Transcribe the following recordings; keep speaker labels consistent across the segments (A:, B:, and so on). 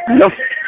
A: ሄሎ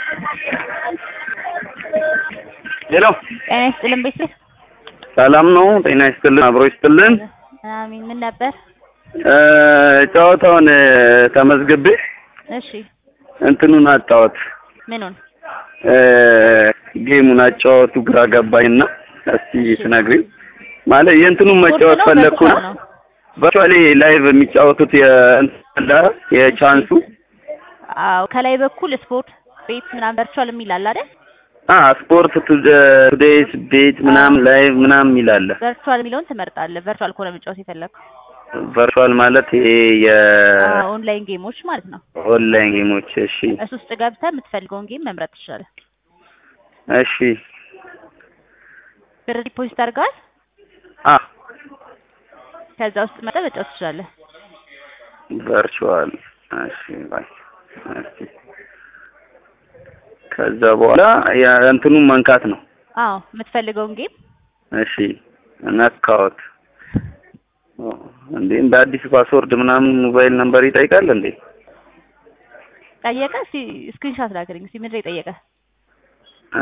A: ሄሎ
B: ጤና ይስጥልን ቤተሰብ።
A: ሰላም ነው? ጤና ይስጥልን፣ አብሮ ይስጥልን።
B: አሚን። ምን ነበር?
A: እ ጨዋታውን እ ተመዝግቤ
B: እሺ
A: እንትኑን አጫወት
B: ምኑን?
A: እ ጌሙን አጫወቱ ግራ ገባኝና እስቲ ትነግሪኝ። ማለት የእንትኑን መጫወት
B: ስፖርት ነው
A: ፈለግኩና
B: ቨርቹዋል ነው?
A: ቨርቹዋሊ ላይቭ የሚጫወቱት የእንትን አለ የቻንሱ
B: አዎ ከላይ በኩል ስፖርት ቤት ምናምን ቨርቹዋል የሚል አለ አይደል?
A: አ ስፖርት ቱዴይስ ቤት ምናምን ላይቭ ምናምን ይላል።
B: ቨርቹዋል የሚለውን ትመርጣለህ። ቨርቹዋል ከሆነ መጫወት የፈለግከው
A: ቨርቹዋል ማለት ይሄ
B: ኦንላይን ጌሞች ማለት ነው።
A: የኦንላይን ጌሞች። እሺ
B: እሱ ውስጥ ገብተህ የምትፈልገውን ጌም መምረጥ ትችላለህ።
A: እሺ
B: ብር ዲፖዚት አድርገዋል።
A: አ
B: ከዛ ውስጥ መጠ መጫወት ትችላለህ።
A: ቨርቹዋል እሺ ባይ እሺ ከዛ በኋላ የእንትኑን መንካት ነው።
B: አዎ የምትፈልገውን ጌም
A: እሺ ነካሁት። ኦ፣ እንዴ እንደ አዲስ ፓስወርድ ምናምን ሞባይል ነምበር ይጠይቃል እንዴ?
B: ጠየቀ። እስኪ ስክሪንሻት ላክልኝ። እስኪ ምንድን ነው የጠየቀ?
A: እ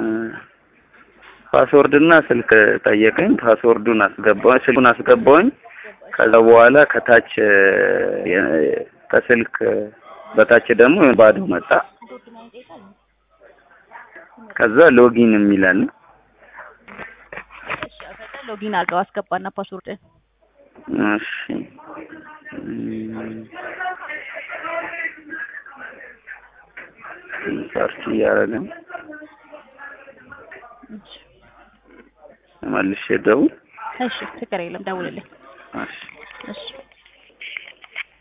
A: ፓስወርድ እና ስልክ ጠየቀኝ። ፓስወርዱን አስገባሁኝ፣ ስልኩን አስገባሁኝ። ከዛ በኋላ ከታች እ የ- ከስልክ በታች ደግሞ ባዶ መጣ። ከዛ ሎጊን የሚላል
B: ሎጊን አድርገው አስገባና ፓስወርድን
A: እሺ እም፣ ሰርች እያደረግን መልሼ ደውል።
B: እሺ ችግር የለም ደውልልኝ።
A: እሺ
B: እሺ